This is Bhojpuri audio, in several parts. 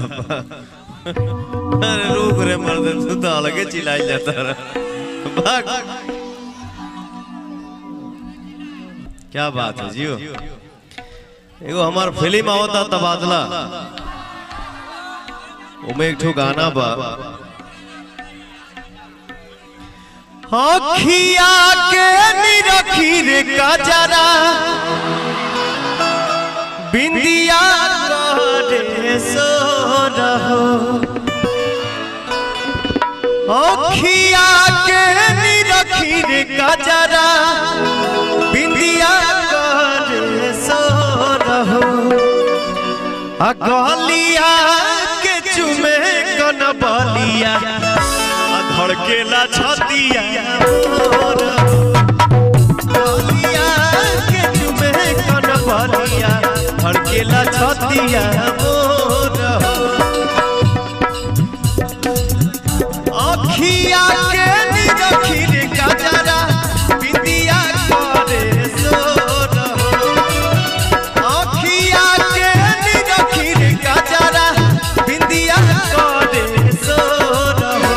अरे रुक रे मर्द तू तो अलगे चिल्लाई जाता रहा भाग क्या बात है जियो एगो हमार फिल्म आवता तबादला उमे एक ठो गाना बा अखिया के निरखी रे कजरा बिंदिया करे सो रहो अखिया के निरखी रे कजरा बिंदिया करे सो रहो अगलिया के चुमे कन बलिया आ धड़केला छतिया मोर। अगलिया के चुमे कन बलिया धड़केला छतिया मोर अखिया के निरखिर कजरा बिंदिया करे सोर अखिया के निरखिर गजरा बिंदिया करे सोर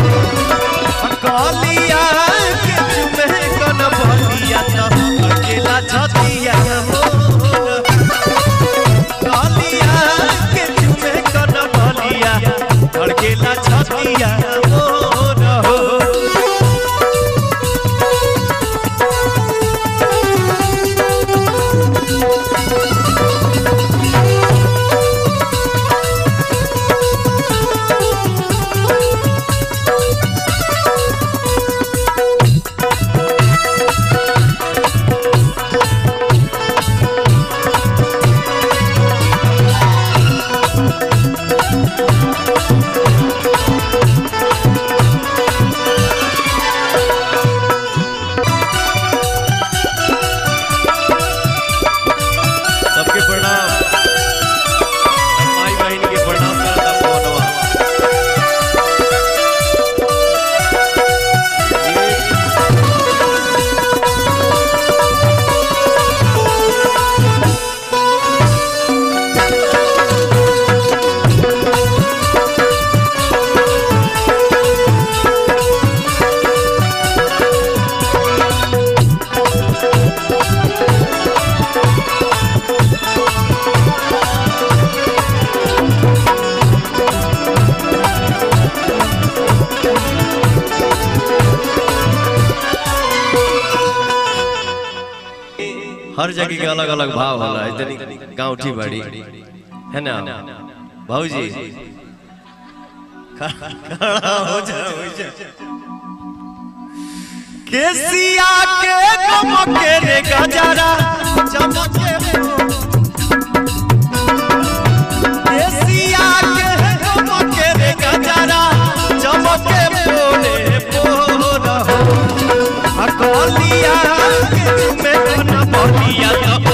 कलिया के चुमे कन बलिया त अकेला छतिया मोर कलिया के चुमे कन बलिया अकेला छतिया मोर हो सबके प्रणाम माई बहन के प्रणाम करता पवनवा हर जगह के अलग अलग भाव होला इतनी गाँठी बड़ी है ना भाऊजी खड़ा हो जा हो जा केसिया के चमके रे गजरा चमके केसिया के चमके रे गजरा चमके पोरे पोर हो अकलिया के में कन बलिया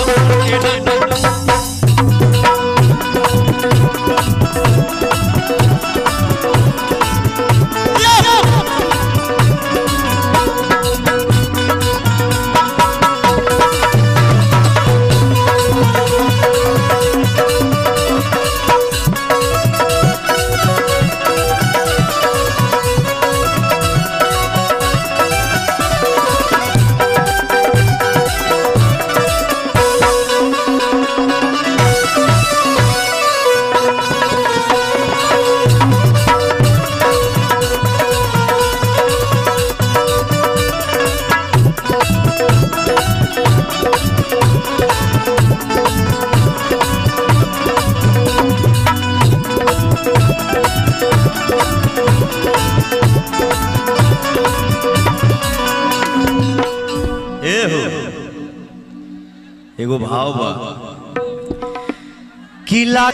ए हो एगो भाव बा किला